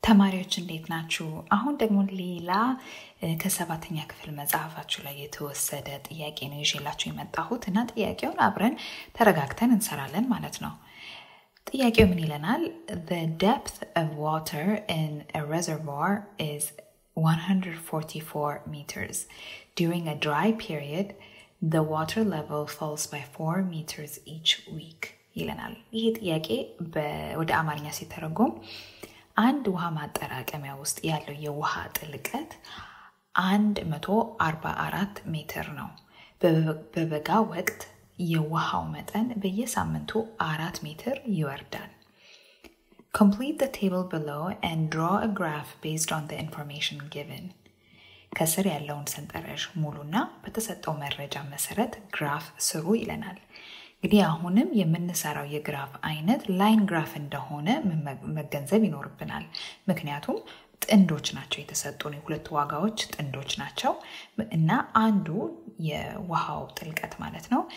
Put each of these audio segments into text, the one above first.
ተማሪዎች እንዴት ናችሁ? አሁን ደግሞ ሌላ ከሰባተኛ ክፍል መጽሐፋችሁ ላይ የተወሰደ ጥያቄ ነው ይዤላችሁ የመጣሁት እና ጥያቄውን አብረን ተረጋግተን እንሰራለን ማለት ነው። ጥያቄው ምን ይለናል? The depth of water in a reservoir is 144 meters. During a dry period, the water level falls by 4 meters each week ይለናል። ይሄ ጥያቄ ወደ አማርኛ ሲተረጎም አንድ ውሃ ማጠራቀሚያ ውስጥ ያለው የውሃ ጥልቀት 144 ሜትር ነው። በበጋ ወቅት የውሃው መጠን በየሳምንቱ አራት ሜትር ይወርዳል። Complete the table below and draw a graph based on the information given. ከስር ያለውን ሰንጠረዥ ሙሉና በተሰጠው መረጃ መሰረት ግራፍ ስሩ ይለናል። እንግዲህ አሁንም የምንሰራው የግራፍ አይነት ላይን ግራፍ እንደሆነ መገንዘብ ይኖርብናል። ምክንያቱም ጥንዶች ናቸው የተሰጡን የሁለቱ ዋጋዎች ጥንዶች ናቸው እና አንዱ የውሃው ጥልቀት ማለት ነው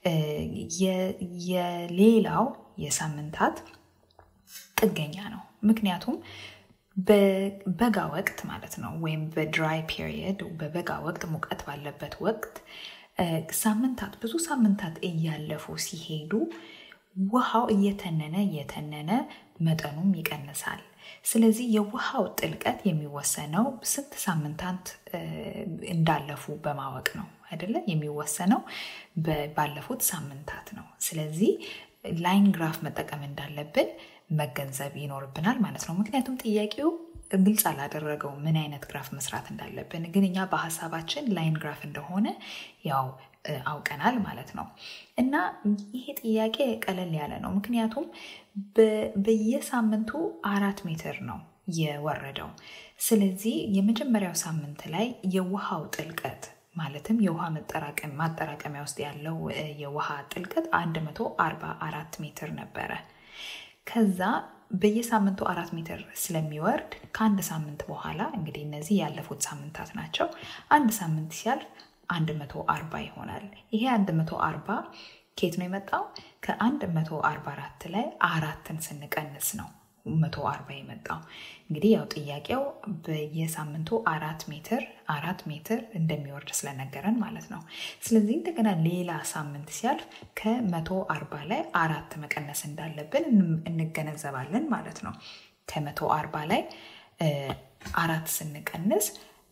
የሌላው የሳምንታት ጥገኛ ነው። ምክንያቱም በበጋ ወቅት ማለት ነው ወይም በድራይ ፒሪየድ በበጋ ወቅት ሙቀት ባለበት ወቅት ሳምንታት ብዙ ሳምንታት እያለፉ ሲሄዱ ውሃው እየተነነ እየተነነ መጠኑም ይቀንሳል። ስለዚህ የውሃው ጥልቀት የሚወሰነው ስንት ሳምንታት እንዳለፉ በማወቅ ነው አይደለ? የሚወሰነው ባለፉት ሳምንታት ነው። ስለዚህ ላይን ግራፍ መጠቀም እንዳለብን መገንዘብ ይኖርብናል ማለት ነው። ምክንያቱም ጥያቄው ግልጽ አላደረገው ምን አይነት ግራፍ መስራት እንዳለብን፣ ግን እኛ በሀሳባችን ላይን ግራፍ እንደሆነ ያው አውቀናል ማለት ነው። እና ይሄ ጥያቄ ቀለል ያለ ነው፣ ምክንያቱም በየሳምንቱ አራት ሜትር ነው የወረደው። ስለዚህ የመጀመሪያው ሳምንት ላይ የውሃው ጥልቀት ማለትም የውሃ ማጠራቀሚያ ውስጥ ያለው የውሃ ጥልቀት 144 ሜትር ነበረ። ከዛ በየሳምንቱ አራት ሜትር ስለሚወርድ ከአንድ ሳምንት በኋላ እንግዲህ እነዚህ ያለፉት ሳምንታት ናቸው። አንድ ሳምንት ሲያልፍ 140 ይሆናል። ይሄ 140 ኬት ነው የመጣው? ከ144 ላይ አራትን ስንቀንስ ነው 140 የመጣው። እንግዲህ ያው ጥያቄው በየሳምንቱ አራት ሜትር አራት ሜትር እንደሚወርድ ስለነገረን ማለት ነው። ስለዚህ እንደገና ሌላ ሳምንት ሲያልፍ ከ140 ላይ አራት መቀነስ እንዳለብን እንገነዘባለን ማለት ነው። ከ140 ላይ አራት ስንቀንስ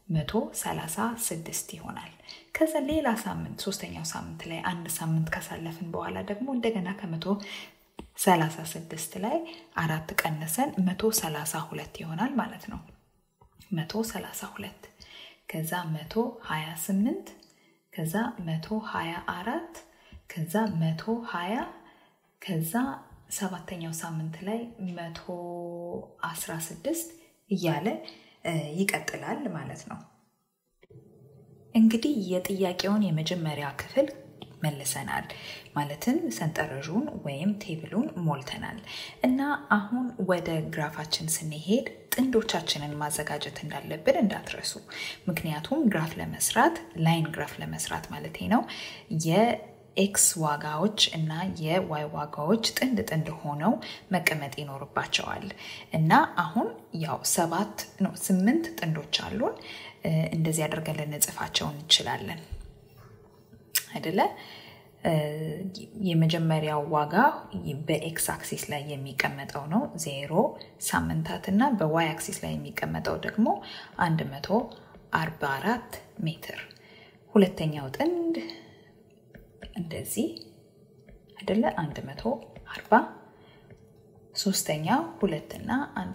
136 ይሆናል። ከዛ ሌላ ሳምንት ሶስተኛው ሳምንት ላይ አንድ ሳምንት ካሳለፍን በኋላ ደግሞ እንደገና ከመቶ 36 ላይ አራት ቀንሰን 132 ይሆናል ማለት ነው። 132 ከዛ 128 ከዛ 124 ከዛ 120 ከዛ ሰባተኛው ሳምንት ላይ 116 እያለ ይቀጥላል ማለት ነው። እንግዲህ የጥያቄውን የመጀመሪያ ክፍል መልሰናል ማለትም ሰንጠረዡን ወይም ቴብሉን ሞልተናል እና አሁን ወደ ግራፋችን ስንሄድ ጥንዶቻችንን ማዘጋጀት እንዳለብን እንዳትረሱ። ምክንያቱም ግራፍ ለመስራት ላይን ግራፍ ለመስራት ማለት ነው የኤክስ ዋጋዎች እና የዋይ ዋጋዎች ጥንድ ጥንድ ሆነው መቀመጥ ይኖርባቸዋል እና አሁን ያው ሰባት ነው ስምንት ጥንዶች አሉን። እንደዚህ አድርገን ልንጽፋቸው እንችላለን አይደለ? የመጀመሪያው ዋጋ በኤክስ አክሲስ ላይ የሚቀመጠው ነው ዜሮ ሳምንታት እና በዋይ አክሲስ ላይ የሚቀመጠው ደግሞ 144 ሜትር። ሁለተኛው ጥንድ እንደዚህ አይደለ 140 ሶስተኛው ሁለትና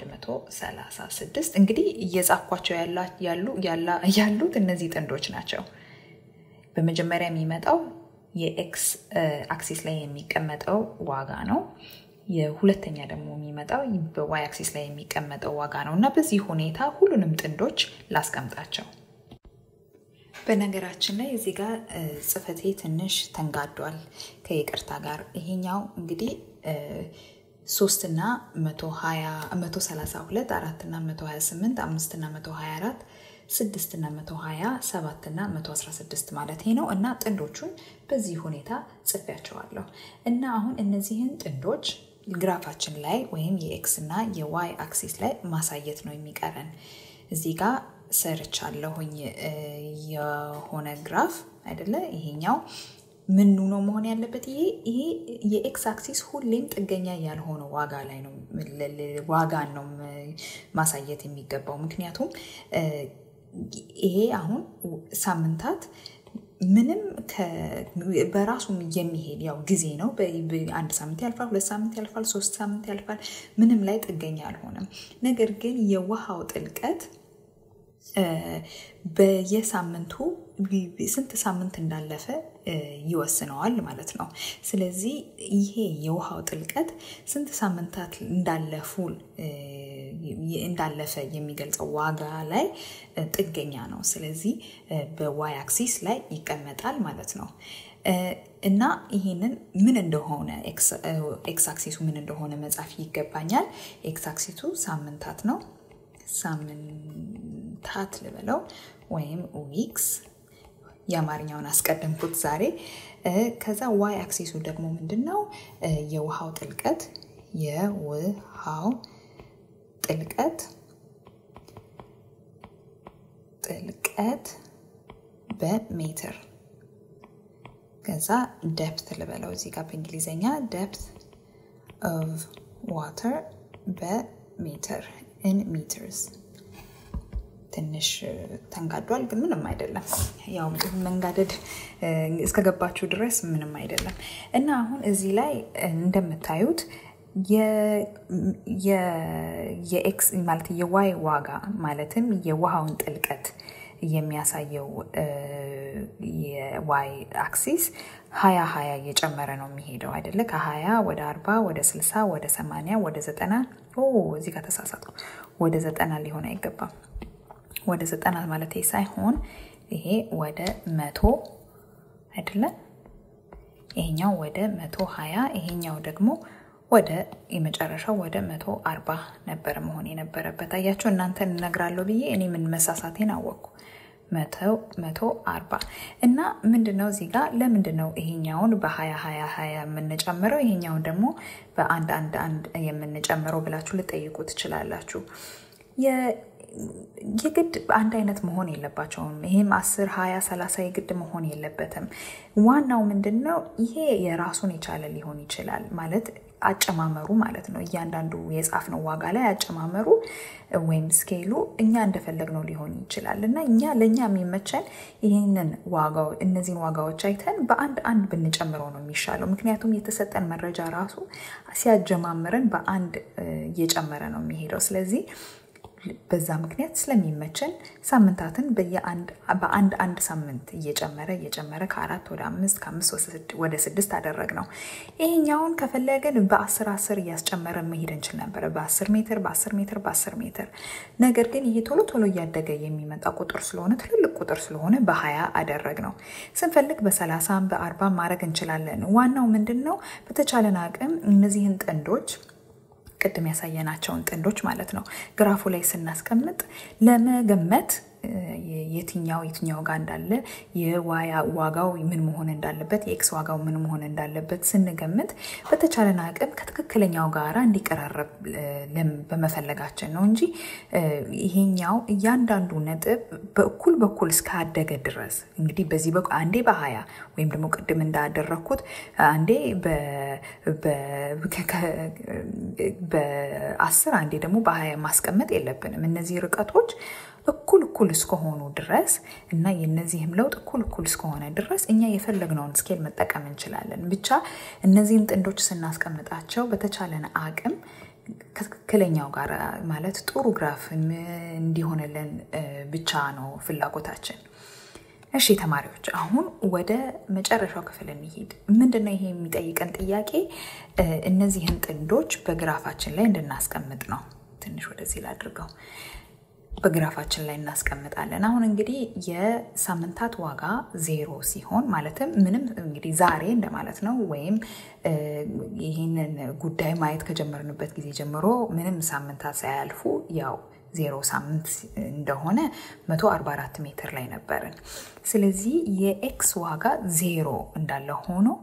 136 እንግዲህ እየጻፍኳቸው ያሉት እነዚህ ጥንዶች ናቸው። በመጀመሪያ የሚመጣው የኤክስ አክሲስ ላይ የሚቀመጠው ዋጋ ነው። የሁለተኛ ደግሞ የሚመጣው በዋይ አክሲስ ላይ የሚቀመጠው ዋጋ ነው እና በዚህ ሁኔታ ሁሉንም ጥንዶች ላስቀምጣቸው። በነገራችን ላይ እዚህ ጋር ጽፈቴ ትንሽ ተንጋዷል ከይቅርታ ጋር። ይሄኛው እንግዲህ ሶስትና መቶ ሰላሳ ሁለት አራትና መቶ ሀያ ስምንት አምስትና መቶ ሀያ አራት ስድስትና መቶ ሀያ ሰባትና መቶ አስራ ስድስት ማለት ነው እና ጥንዶቹን በዚህ ሁኔታ ጽፌያቸዋለሁ እና አሁን እነዚህን ጥንዶች ግራፋችን ላይ ወይም የኤክስ እና የዋይ አክሲስ ላይ ማሳየት ነው የሚቀረን። እዚህ ጋር ሰርቻለሁኝ የሆነ ግራፍ አይደለ? ይሄኛው ምኑ ነው መሆን ያለበት? ይሄ ይሄ የኤክስ አክሲስ ሁሌም ጥገኛ ያልሆነ ዋጋ ላይ ነው ዋጋን ነው ማሳየት የሚገባው። ምክንያቱም ይሄ አሁን ሳምንታት ምንም በራሱ የሚሄድ ያው ጊዜ ነው። አንድ ሳምንት ያልፋል፣ ሁለት ሳምንት ያልፋል፣ ሶስት ሳምንት ያልፋል። ምንም ላይ ጥገኛ አልሆነም። ነገር ግን የውሃው ጥልቀት በየሳምንቱ ስንት ሳምንት እንዳለፈ ይወስነዋል ማለት ነው። ስለዚህ ይሄ የውሃው ጥልቀት ስንት ሳምንታት እንዳለፉ እንዳለፈ የሚገልጸው ዋጋ ላይ ጥገኛ ነው። ስለዚህ በዋይ አክሲስ ላይ ይቀመጣል ማለት ነው። እና ይህንን ምን እንደሆነ ኤክስ አክሲሱ ምን እንደሆነ መጻፍ ይገባኛል። ኤክስ አክሲሱ ሳምንታት ነው። ሳምንታት ልበለው ወይም ዊክስ የአማርኛውን አስቀደምኩት ዛሬ። ከዛ ዋይ አክሲሱ ደግሞ ምንድን ነው? የውሃው ጥልቀት የውሃው ጥልቀት ጥልቀት በሜትር ከዛ ደፕት ልበለው እዚህ ጋር በእንግሊዝኛ ደፕት ኦፍ ዋተር በሜትር ኢን ሜትርስ ትንሽ ተንጋዷል፣ ግን ምንም አይደለም። ያው መንጋደድ እስከገባችሁ ድረስ ምንም አይደለም። እና አሁን እዚህ ላይ እንደምታዩት የኤክስ ማለት የዋይ ዋጋ ማለትም የውሃውን ጥልቀት የሚያሳየው የዋይ አክሲስ ሀያ ሀያ እየጨመረ ነው የሚሄደው አይደለ? ከሀያ ወደ አርባ ወደ ስልሳ ወደ ሰማንያ ወደ ዘጠና እዚህ ጋር ተሳሳትኩ። ወደ ዘጠና ሊሆን አይገባም። ወደ ዘጠና ማለት ሳይሆን ይሄ ወደ መቶ አይደለ? ይሄኛው ወደ መቶ ሀያ ይሄኛው ደግሞ ወደ የመጨረሻው ወደ መቶ አርባ ነበር መሆን የነበረበት። አያቸው እናንተን እነግራለሁ ብዬ እኔ ምን መሳሳቴን አወቅኩ። መቶ አርባ እና ምንድን ነው እዚህ ጋር ለምንድን ነው ይሄኛውን በሀያ ሀያ ሀያ የምንጨምረው ይሄኛውን ደግሞ በአንድ አንድ አንድ የምንጨምረው ብላችሁ ልጠይቁ ትችላላችሁ። የግድ አንድ አይነት መሆን የለባቸውም። ይሄም አስር ሀያ ሰላሳ የግድ መሆን የለበትም። ዋናው ምንድን ነው ይሄ የራሱን የቻለ ሊሆን ይችላል ማለት አጨማመሩ ማለት ነው። እያንዳንዱ የጻፍነው ዋጋ ላይ አጨማመሩ ወይም ስኬሉ እኛ እንደፈለግነው ሊሆን ይችላል እና እኛ ለእኛ የሚመቸን ይህንን ዋጋው እነዚህን ዋጋዎች አይተን በአንድ አንድ ብንጨምረው ነው የሚሻለው። ምክንያቱም የተሰጠን መረጃ ራሱ ሲያጀማምረን በአንድ እየጨመረ ነው የሚሄደው። ስለዚህ በዛ ምክንያት ስለሚመቸን ሳምንታትን በአንድ አንድ ሳምንት እየጨመረ እየጨመረ ከአራት ወደ አምስት ከአምስት ወደ ስድስት አደረግ ነው። ይሄኛውን ከፈለግን በአስር አስር እያስጨመረ መሄድ እንችል ነበረ፣ በአስር ሜትር በአስር ሜትር በአስር ሜትር። ነገር ግን ይሄ ቶሎ ቶሎ እያደገ የሚመጣ ቁጥር ስለሆነ ትልልቅ ቁጥር ስለሆነ በሀያ አደረግ ነው። ስንፈልግ በሰላሳም በአርባ ማድረግ እንችላለን። ዋናው ምንድን ነው በተቻለን አቅም እነዚህን ጥንዶች ቅድም ያሳየናቸውን ጥንዶች ማለት ነው ግራፉ ላይ ስናስቀምጥ ለመገመት የትኛው የትኛው ጋር እንዳለ የዋይ ዋጋው ምን መሆን እንዳለበት የኤክስ ዋጋው ምን መሆን እንዳለበት ስንገምት በተቻለን አቅም ከትክክለኛው ጋራ እንዲቀራረብ በመፈለጋችን ነው እንጂ ይሄኛው እያንዳንዱ ነጥብ በእኩል በኩል እስካደገ ድረስ እንግዲህ በዚህ በኩል አንዴ በሀያ ወይም ደግሞ ቅድም እንዳደረግኩት አንዴ በአስር አንዴ ደግሞ በሀያ ማስቀመጥ የለብንም። እነዚህ ርቀቶች እኩል እኩል እስከሆኑ ድረስ እና የነዚህም ለውጥ እኩል እኩል እስከሆነ ድረስ እኛ የፈለግነውን ስኬል መጠቀም እንችላለን። ብቻ እነዚህን ጥንዶች ስናስቀምጣቸው በተቻለን አቅም ከትክክለኛው ጋር ማለት ጥሩ ግራፍ እንዲሆንልን ብቻ ነው ፍላጎታችን። እሺ ተማሪዎች፣ አሁን ወደ መጨረሻው ክፍል እንሂድ። ምንድነው ይሄ የሚጠይቀን ጥያቄ? እነዚህን ጥንዶች በግራፋችን ላይ እንድናስቀምጥ ነው። ትንሽ ወደዚህ ላድርገው። በግራፋችን ላይ እናስቀምጣለን። አሁን እንግዲህ የሳምንታት ዋጋ ዜሮ ሲሆን ማለትም ምንም እንግዲህ ዛሬ እንደማለት ነው። ወይም ይህንን ጉዳይ ማየት ከጀመርንበት ጊዜ ጀምሮ ምንም ሳምንታት ሳያልፉ ያው ዜሮ ሳምንት እንደሆነ 144 ሜትር ላይ ነበርን። ስለዚህ የኤክስ ዋጋ ዜሮ እንዳለ ሆኖ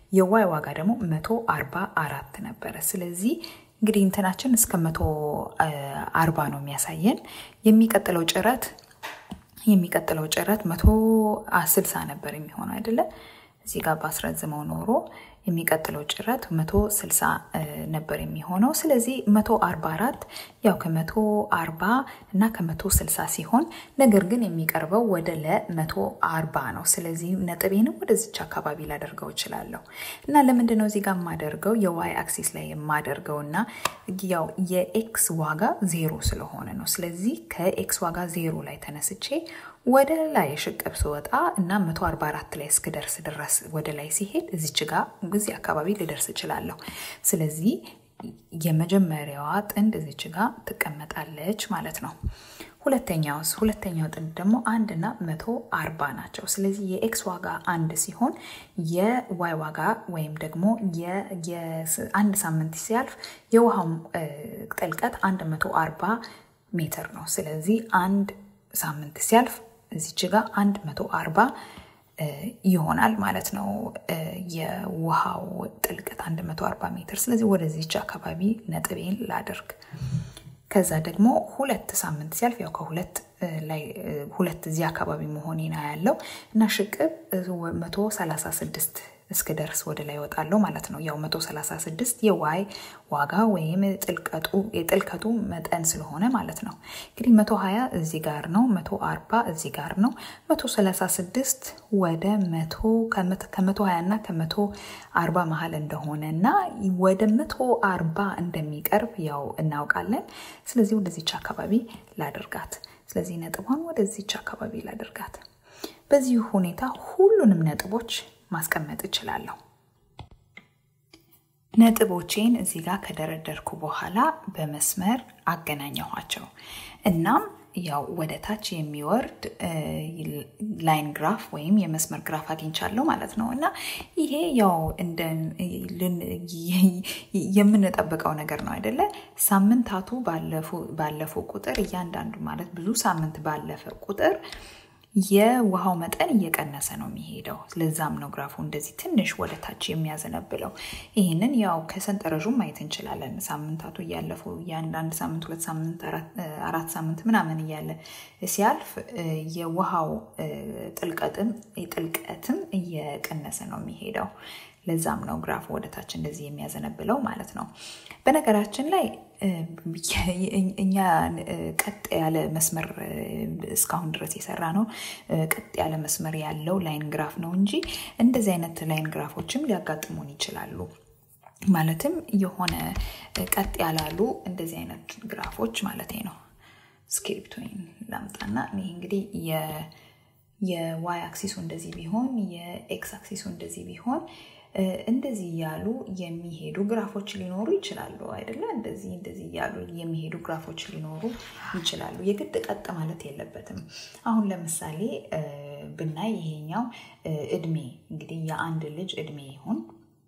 የዋይ ዋጋ ደግሞ መቶ አርባ አራት ነበረ። ስለዚህ እንግዲህ እንትናችን እስከ መቶ አርባ ነው የሚያሳየን። የሚቀጥለው ጭረት የሚቀጥለው ጭረት መቶ ስልሳ ነበር የሚሆነው አይደለ? እዚህ ጋር ባስረዝመው ኖሮ የሚቀጥለው ጭረት መቶ ስልሳ ነበር የሚሆነው። ስለዚህ መቶ አርባ አራት ያው ከመቶ አርባ እና ከመቶ ስልሳ ሲሆን ነገር ግን የሚቀርበው ወደ ለመቶ አርባ ነው። ስለዚህ ነጥቤንም ወደዚች አካባቢ ላደርገው እችላለሁ እና ለምንድን ነው እዚህ ጋር የማደርገው የዋይ አክሲስ ላይ የማደርገው እና ያው የኤክስ ዋጋ ዜሮ ስለሆነ ነው። ስለዚህ ከኤክስ ዋጋ ዜሮ ላይ ተነስቼ ወደ ላይ ሽቅብ ስወጣ እና 144 ላይ እስክደርስ ድረስ ወደ ላይ ሲሄድ እዚች ጋ እዚህ አካባቢ ልደርስ እችላለሁ። ስለዚህ የመጀመሪያዋ ጥንድ እዚች ጋ ትቀመጣለች ማለት ነው። ሁለተኛውስ ሁለተኛው ጥንድ ደግሞ አንድ እና መቶ አርባ ናቸው። ስለዚህ የኤክስ ዋጋ አንድ ሲሆን የዋይ ዋጋ ወይም ደግሞ አንድ ሳምንት ሲያልፍ የውሃው ጥልቀት አንድ መቶ አርባ ሜትር ነው። ስለዚህ አንድ ሳምንት ሲያልፍ እዚች ጋ አንድ መቶ አርባ ይሆናል ማለት ነው። የውሃው ጥልቀት 140 ሜትር። ስለዚህ ወደዚች አካባቢ ነጥቤን ላደርግ። ከዛ ደግሞ ሁለት ሳምንት ሲያልፍ ያው ከሁለት ላይ ሁለት እዚህ አካባቢ መሆኔና ያለው እና ሽቅብ 136 እስክደርስ ወደ ላይ ወጣለሁ ማለት ነው። ያው 136 የዋይ ዋጋ ወይም የጥልቀቱ መጠን ስለሆነ ማለት ነው። እንግዲህ 120 እዚህ ጋር ነው፣ 140 እዚህ ጋር ነው። 136 ወደ ከ120 እና ከ140 መሀል እንደሆነ እና ወደ 140 እንደሚቀርብ ያው እናውቃለን። ስለዚህ ወደዚች አካባቢ ላደርጋት። ስለዚህ ነጥቧን ወደዚች አካባቢ ላደርጋት። በዚህ ሁኔታ ሁሉንም ነጥቦች ማስቀመጥ እችላለሁ። ነጥቦቼን እዚህ ጋር ከደረደርኩ በኋላ በመስመር አገናኘኋቸው። እናም ያው ወደ ታች የሚወርድ ላይን ግራፍ ወይም የመስመር ግራፍ አግኝቻለሁ ማለት ነው። እና ይሄ ያው የምንጠብቀው ነገር ነው አይደለ? ሳምንታቱ ባለፉ ቁጥር እያንዳንዱ ማለት ብዙ ሳምንት ባለፈ ቁጥር የውሃው መጠን እየቀነሰ ነው የሚሄደው። ለዛም ነው ግራፉ እንደዚህ ትንሽ ወደ ታች የሚያዘነብለው። ይህንን ያው ከሰንጠረዡ ማየት እንችላለን። ሳምንታቱ እያለፉ የአንዳንድ ሳምንት፣ ሁለት ሳምንት፣ አራት ሳምንት ምናምን እያለ ሲያልፍ የውሃው ጥልቀትም ጥልቀትም እየቀነሰ ነው የሚሄደው። ለዛም ነው ግራፉ ወደ ታች እንደዚህ የሚያዘነብለው ማለት ነው። በነገራችን ላይ እኛ ቀጥ ያለ መስመር እስካሁን ድረስ የሰራ ነው ቀጥ ያለ መስመር ያለው ላይን ግራፍ ነው እንጂ እንደዚህ አይነት ላይን ግራፎችም ሊያጋጥሙን ይችላሉ። ማለትም የሆነ ቀጥ ያላሉ እንደዚህ አይነት ግራፎች ማለት ነው። ስክሪፕቶን ላምጣና ይህ እንግዲህ የዋይ አክሲሱ እንደዚህ ቢሆን የኤክስ አክሲሱ እንደዚህ ቢሆን እንደዚህ እያሉ የሚሄዱ ግራፎች ሊኖሩ ይችላሉ አይደለ? እንደዚህ እንደዚህ እያሉ የሚሄዱ ግራፎች ሊኖሩ ይችላሉ። የግድ ቀጥ ማለት የለበትም። አሁን ለምሳሌ ብናይ ይሄኛው እድሜ እንግዲህ የአንድ ልጅ እድሜ ይሁን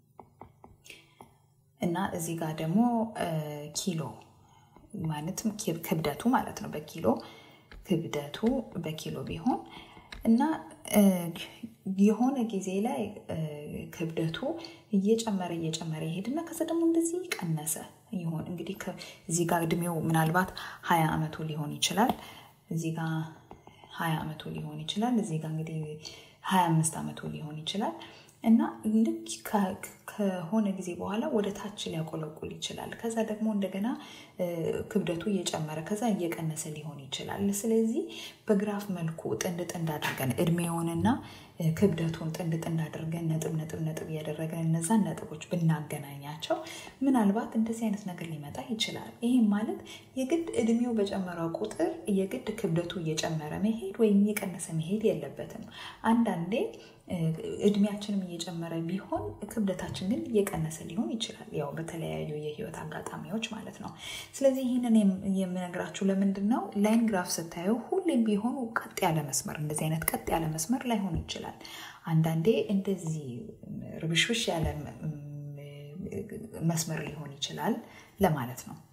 እና እዚህ ጋር ደግሞ ኪሎ ማለትም ክብደቱ ማለት ነው። በኪሎ ክብደቱ በኪሎ ቢሆን እና የሆነ ጊዜ ላይ ክብደቱ እየጨመረ እየጨመረ ይሄድና ከዛ ደግሞ እንደዚህ ቀነሰ ይሆን እንግዲህ እዚህ ጋር እድሜው ምናልባት ሀያ ዓመቱ ሊሆን ይችላል። እዚህ ጋር ሀያ ዓመቱ ሊሆን ይችላል። እዚህ ጋር እንግዲህ ሀያ አምስት ዓመቱ ሊሆን ይችላል እና ልክ ከሆነ ጊዜ በኋላ ወደ ታች ሊያቆለቁል ይችላል። ከዛ ደግሞ እንደገና ክብደቱ እየጨመረ ከዛ እየቀነሰ ሊሆን ይችላል። ስለዚህ በግራፍ መልኩ ጥንድ ጥንድ አድርገን እድሜውንና ክብደቱን ጥንድ ጥንድ አድርገን ነጥብ ነጥብ ነጥብ እያደረገን እነዛን ነጥቦች ብናገናኛቸው ምናልባት እንደዚህ አይነት ነገር ሊመጣ ይችላል። ይህም ማለት የግድ እድሜው በጨመረው ቁጥር የግድ ክብደቱ እየጨመረ መሄድ ወይም እየቀነሰ መሄድ የለበትም። አንዳንዴ እድሜያችንም እየጨመረ ቢሆን ክብደታችን ግን እየቀነሰ ሊሆን ይችላል። ያው በተለያዩ የህይወት አጋጣሚዎች ማለት ነው። ስለዚህ ይህንን የምነግራችሁ ለምንድን ነው? ላይን ግራፍ ስታዩ ሁሌም ቢሆኑ ቀጥ ያለ መስመር እንደዚህ አይነት ቀጥ ያለ መስመር ላይሆን ይችላል። አንዳንዴ እንደዚህ ርብሽብሽ ያለ መስመር ሊሆን ይችላል ለማለት ነው።